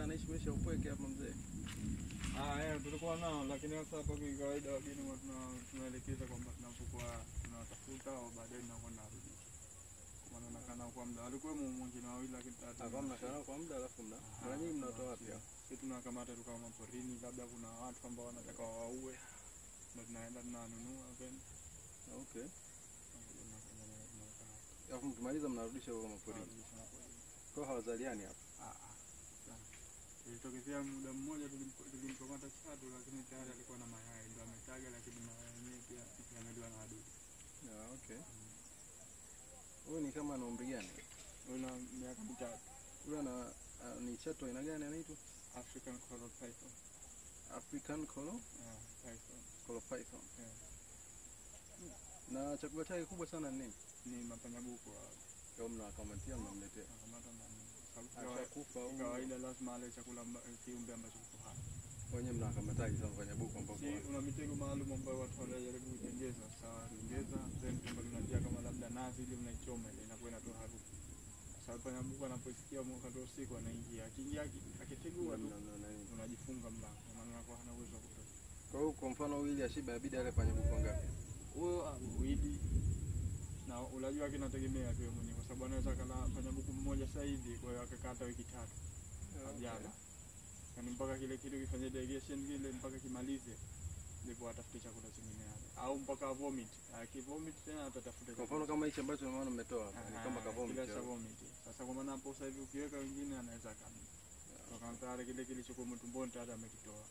anaishi maisha ya upweke hapa mzee. Ah, eh, tulikuwa nao lakini sasa hapa kwa kawaida wageni huwa tuna- tunaelekeza kwamba tunapokuwa tunawatafuta au baadaye tunakuwa narudisha. Maana nakaa kwa muda alikuwa mwingine wawili lakini tata. Hapa mnakaa nao kwa muda alafu mna. Mara nyingi mnatoa wapi hapa? Sisi tunakamata tu kama porini, labda kuna watu ambao wanataka waue, ndio tunaenda tunanunua then Okay. Alafu mkimaliza mnarudisha huko maporini. Kwa hawazaliani hapa. Ilitokezea muda mmoja tulimpo- tulimkamata chatu, lakini tayari alikuwa na mayai, ndio ametaga, lakini mayai yenyewe pia yameliwa na wadudu. Ah, okay. Huyu ni kama ana umri gani? Una miaka mitatu. Huyu ana ah, ni chatu aina gani anaitwa? African coral python. African Colo Yeah, python. Colo Python. Yeah. Na chakula chake kubwa sana ni nini? Ni mapanyabuko hao. Kama mnawakamatia mnamletea. Nakamata na sababu kawa- Ashakufa au kawaida lazima ale chakula amba- kiumbe ambacho kiko hai. wenyewe mnawakamataji sana kwenye buku ambao Si una mitego maalum ambayo watu wanajaribu kuitengeza, sawa, tengeza then kwamba tunatia kama labda nazi ili mnaichoma ile inakuwa inatoa harufu. Sasa panyabuko anaposikia wakati wa usiku anaingia, akiingia aki- akitegua tu unajifunga mlango, maana anakuwa hana uwezo wa kutoka. Kwa hiyo kwa mfano wili ashiba inabidi ale panya buku ngapi? Huyo uidi na unajua kinategemea tu yeye mwenyewe, kwa sababu anaweza kala fanya buku mmoja sasa hivi, kwa hiyo akakata wiki tatu hajala, yani mpaka kile kitu kifanye digestion kile mpaka kimalize, ndipo atafute chakula chingine yale, au mpaka vomit. Akivomit tena atatafuta Kwa mfano kama hichi ambacho unaona mmetoa hapa ni kama kavomit. kila cha vomit. Sasa kwa maana hapo sasa hivi ukiweka wengine anaweza akamia kwa tayari kile kilichokuwa mtumboni tayari amekitoa.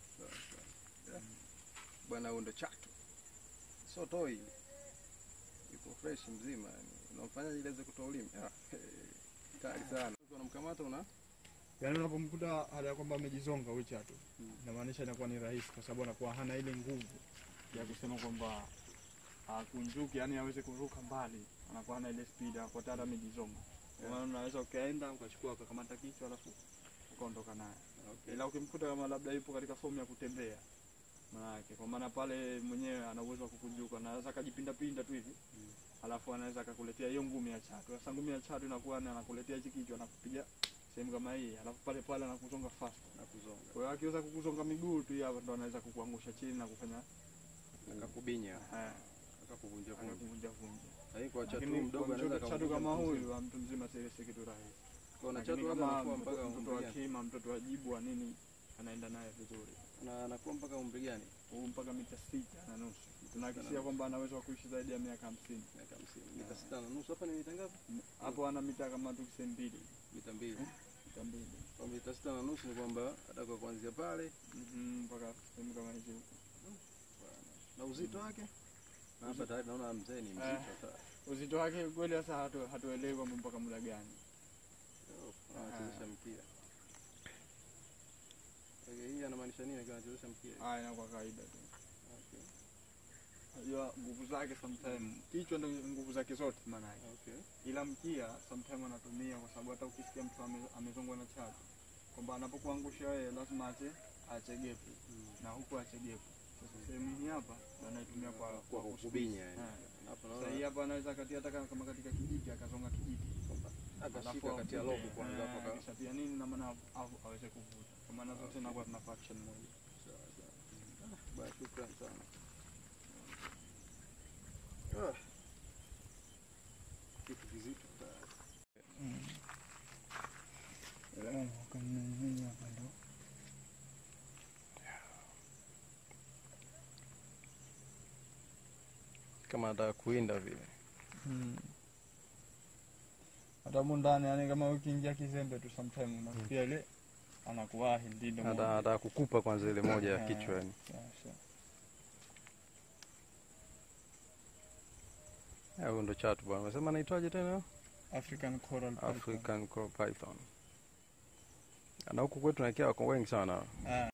Bwana huyo ndo chatu. Sio toi ile. Yuko fresh mzima yani. Unamfanya ile iweze kutoa ulimi. Ah, hey, kali sana. Unamkamata una Yaani unapomkuta hali ya kwamba amejizonga huyu chatu, Mm. inamaanisha inakuwa ni rahisi, kwa sababu anakuwa hana ile nguvu ya kusema kwamba akunjuke, yani aweze kuruka mbali, anakuwa hana ile speed, anakuwa tayari amejizonga. Kwa maana unaweza ukaenda ukachukua ukakamata kichwa alafu ukaondoka naye, Okay. ila ukimkuta kama labda yupo katika fomu ya kutembea manake, kwa maana pale mwenyewe ana uwezo wa kukunjuka, anaweza akajipinda pinda tu hivi alafu anaweza akakuletea hiyo ngumi ya chatu. Sasa ngumi ya chatu inakuwa ni anakuletea hichi kichwa, anakupiga sehemu kama hii, alafu pale pale anakuzonga fast. na kuzonga. Kwa hiyo akiweza kukuzonga miguu tu hapo ndo anaweza kukuangusha chini na kufanya Akakubinya, eh, akakuvunja vunja. akakuvunja vunja. Lakini kwa chatu Lakini mdogo kwa anaweza mtoto chatu akamvunja kama mtu mzima. huyu wa mtu mzima si si kitu rahisi. Kwa na Lakini chatu labda kama anakuwa mpaka mtoto mtoto umri wa gani? kima, mtoto wa jibu wa nini anaenda naye vizuri. Na anakuwa mpaka umri gani? Huu mpaka mita sita na nusu. Tunahakisia kwamba anaweza kuishi zaidi ya miaka hamsini. Miaka 50. Mita sita na nusu. Hapa ni mita ngapi? Hapo ana mita kama tu kise mbili. Mita mbili. Mita mbili. Kwa mita sita na nusu ni kwamba atakuwa kuanzia pale Mhm, mpaka sehemu kama hizo. na uzito wake. Na hapa tayari naona mzee ni mzito Eh. hata. Uzito wake kweli sasa hatu, hatuelewi kwamba mpaka muda gani. Anachezesha mpira. Okay, hii anamaanisha nini akiwa anachezesha mpira? Haya inakuwa kawaida tu. Okay. Unajua nguvu zake sometime kichwa ndio nguvu zake zote maana yake. Okay. Ila mkia sometime anatumia kwa sababu hata ukisikia mtu ame, amezongwa na chatu kwamba anapokuangusha wewe lazima ache ache gepu na huku ache gepu. Sasa sehemu hii hapa ndo anaitumia kwa Kwa kusqueeze. kukubinya yani. Eh. Hapo Sasa hii naona hapa anaweza kati hata kama kama katika kijiti akazonga kijiti akashika kati ya lobu kwanza hapo ka. kisha pia nini na maana au- aweze kuvuta kwa maana zote inakuwa tuna faction moja. Baya, shukrani sana. Ah. Kitu kizito tayari. Kama anataka kuinda vile. hata humu ndani yani kama ukiingia kizembe tu sometime unafikia ile anakuwahi ndindo Hata anataka kukupa kwanza ile moja ya kichwa yani. Ah, Huyo ndo chatu bwana. Unasema anaitwaje tena? African coral python. African Coral Python. Na huku kwetu nakia wako wengi sana. Ah.